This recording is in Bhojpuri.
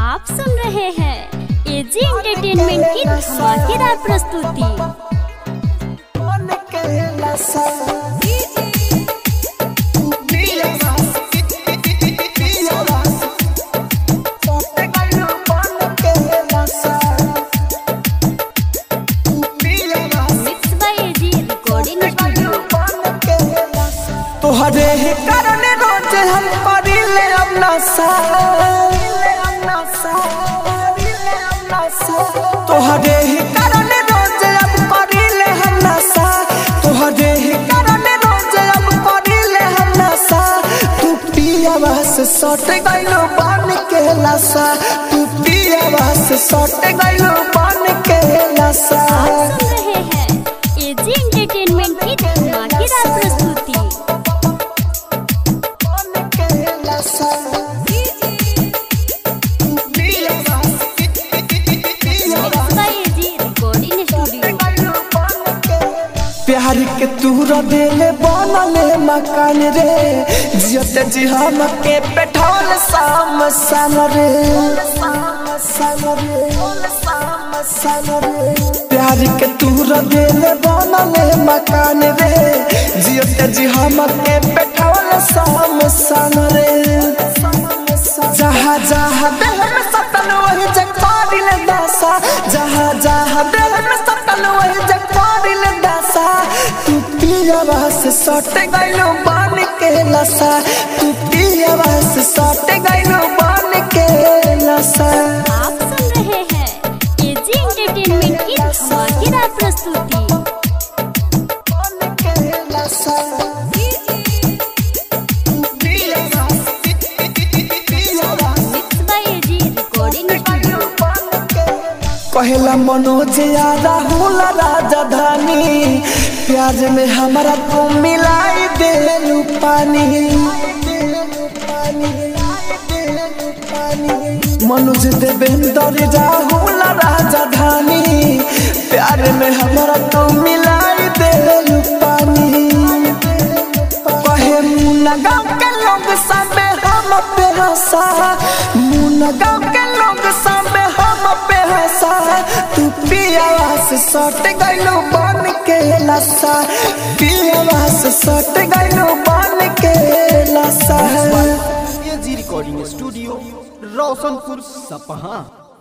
आप सुन रहे हैं एजी एंटरटेनमेंट की धमाकेदार प्रस्तुति mix by AG recording studio तोहरे ही कारण रोज हम करिले अपना तोहरे ही कारण रोज अब करिले हम नशा तोहरे ही कारण रोज अब करिले हम नशा तू पियावा से सट गइलो बन के लसा तू पियावा से सट गइलो बन के लसा आप सुन रहे हैं एजी एंटरटेनमेंट की धमाकेदार प्रस्तुति बन के लसा mix by AG recording studio प्यार के तूरा देले बनले मकान रे जियत जी हम के पेठौल साम सन रे प्यार के तूरा देले बनले मकान रे जियत जी हम के पेठौल साम सन रे जहाँ जहाँ दिल में सतन वही जगपारिल दासा जहाँ जहाँ दिल में सतन वही जगपारिल दासा तू पियावा से सट गइलो बन के लसा तू पियावा से सट गइलो बन के लसा आप सुन रहे हैं एजी एंटरटेनमेंट की धमाकेदार प्रस्तुति बन के लसा mix by AG recording studio कहला मनोज या राहुल राजधानी प्याज में हमारा को मिलाई दे पानी मनोज देवेंद्र राहुल राजधानी प्यार में हमारा तो मिलाई दे पानी कहे मुन्ना गाँव के लोग सब हम पे हंसा मुन्ना गाँव के लोग सब हम पे हंसा तू पियावा से सट गइलो बन के लसा पियावा से सट गइलो बन के लसा एजी रिकॉर्डिंग स्टूडियो रोशनपुर सपहा